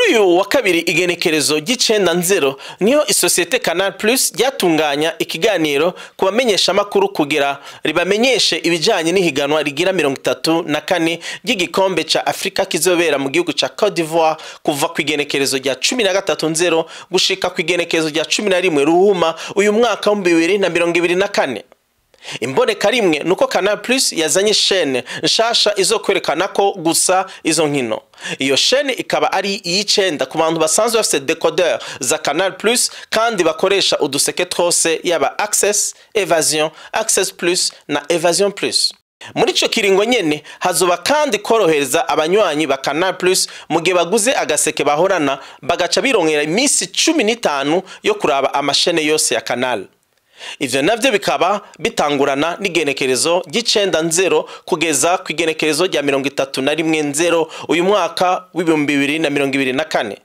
uyu wa kabiri igenekerezo ry'icenda nzero niho isosiyete Canal Plus ryatunganya ikiganiro ku bamenyeshamakuru kugira ribamenyeshe ibijanye n'ihiganwa rigira mirongo itatu na kane ry'igikombe ca Afrika kizobera mu gihugu ca Cote d'Ivoire kuva ku igenekerezo rya cumi na gatatu nzero gushika ku igenekerezo rya cumi na rimwe ruhuma uyu mwaka w'ibihumbi bibiri na mirongo ibiri na kane imboneka rimwe nuko Canal Plus yazanye shene nshasha izo kwerekana ko gusa izo nkino iyo shene ikaba ari iy'icenda ku bantu basanzwe bafite decoder za Canal Plus kandi bakoresha uduseke twose yaba Access, Evasion, Access Plus na Evasion Plus muri ico kiringo nyene hazoba kandi korohereza abanywanyi ba Canal Plus mu gihe baguze agaseke bahorana bagaca birongera iminsi cumi n'itanu yo kuraba amashene yose ya Canal ivyo navyo bikaba bitangurana n'igenekerezo ry'icenda nzero kugeza ku igenekerezo rya mirongo itatu na rimwe nzero uyu mwaka w'ibihumbi bibiri na mirongo ibiri na kane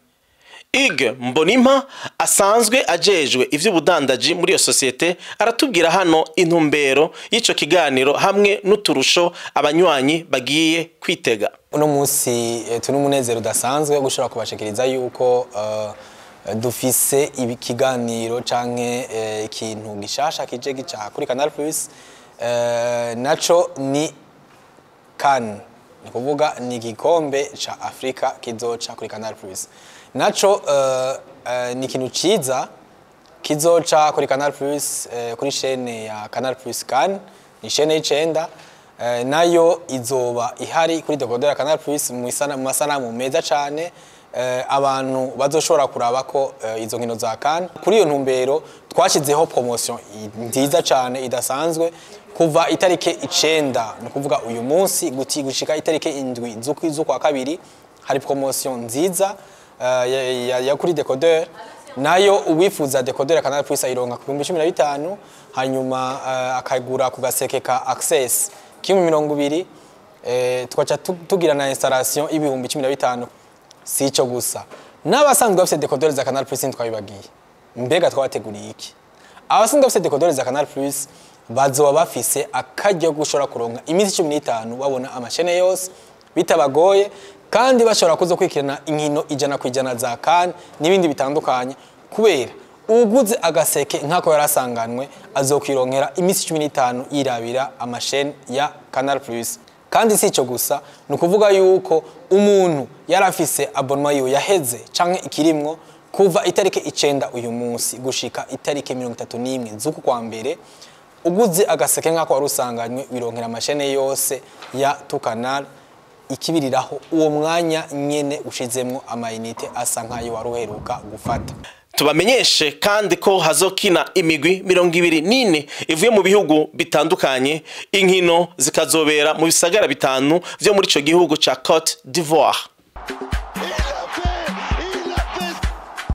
ig mbonimpa asanzwe ajejwe ivy'ubudandaji muri iyo sosiyete aratubwira hano intumbero y'ico kiganiro hamwe n'uturusho abanywanyi bagiye kwitega uno munsi eh, turi umunezero udasanzwe wo gushobora kubashikiriza yuko eh, dufise ikiganiro canke eh, ikintu gishasha kije gica kuri Canal Plus eh, naco ni CAN ni kuvuga ni igikombe ca Afrika kizoca kuri Canal Plus naco eh, eh, ni ikintu ciza kizoca kuri Canal Plus eh, kuri chaîne ya Canal Plus CAN ni chaîne y'icenda eh, nayo izoba ihari kuri decoder ya Canal Plus mu isana- mu masanamu meza cane eh, abantu bazoshobora kuraba ko eh, izo nkino za CAN kuri iyo ntumbero twashyizeho promotion i- nziza cane idasanzwe kuva itariki icenda ni ukuvuga uyu munsi guti gushika itariki indwi z'ukwi- z'ukwa kabiri hari promotion nziza eh, ya, ya, ya kuri decoder nayo uwifuza decoder ya Canal Plus ayironka ku bihumbi cumi na bitanu hanyuma eh, akagura ku gaseke ka access kimwe mirongo ibiri eh, tugaca tu- tugira na installation y'ibihumbi cumi na bitanu si ico gusa n'abasanzwe bafite decoder za Canal Plus ntitwabibagiye mbega twabateguriye iki abasanzwe bafite decoder za Canal Plus bazoba bafise akaryo ko gushobora kuronka iminsi cumi n'itanu babona amashene yose bitabagoye kandi bashobora kuza kwikirana inkino ijana ku ijana za kan n'ibindi bitandukanye kubera uguze agaseke nk'ako yari asanganwe azokwironkera iminsi cumi n'itanu yirabira amashene ya Canal Plus kandi si ico gusa ni ukuvuga yuko umuntu yari afise abonema yiwe yaheze canke ikirimwo kuva itariki icenda uyu munsi gushika itariki mirongo itatu n'imwe z'uku kwa mbere uguze agaseke nk'ako wari usanganywe wironkera amashene yose ya tukanal ikibiriraho uwo mwanya nyene ushizemwo amayinite asa nk'ayo wari uheruka gufata tubamenyeshe kandi ko hazokina imigwi mirongo ibiri n'ine ivuye mu bihugu bitandukanye inkino zikazobera mu bisagara bitanu vyo muri ico gihugu ca Cote d'Ivoire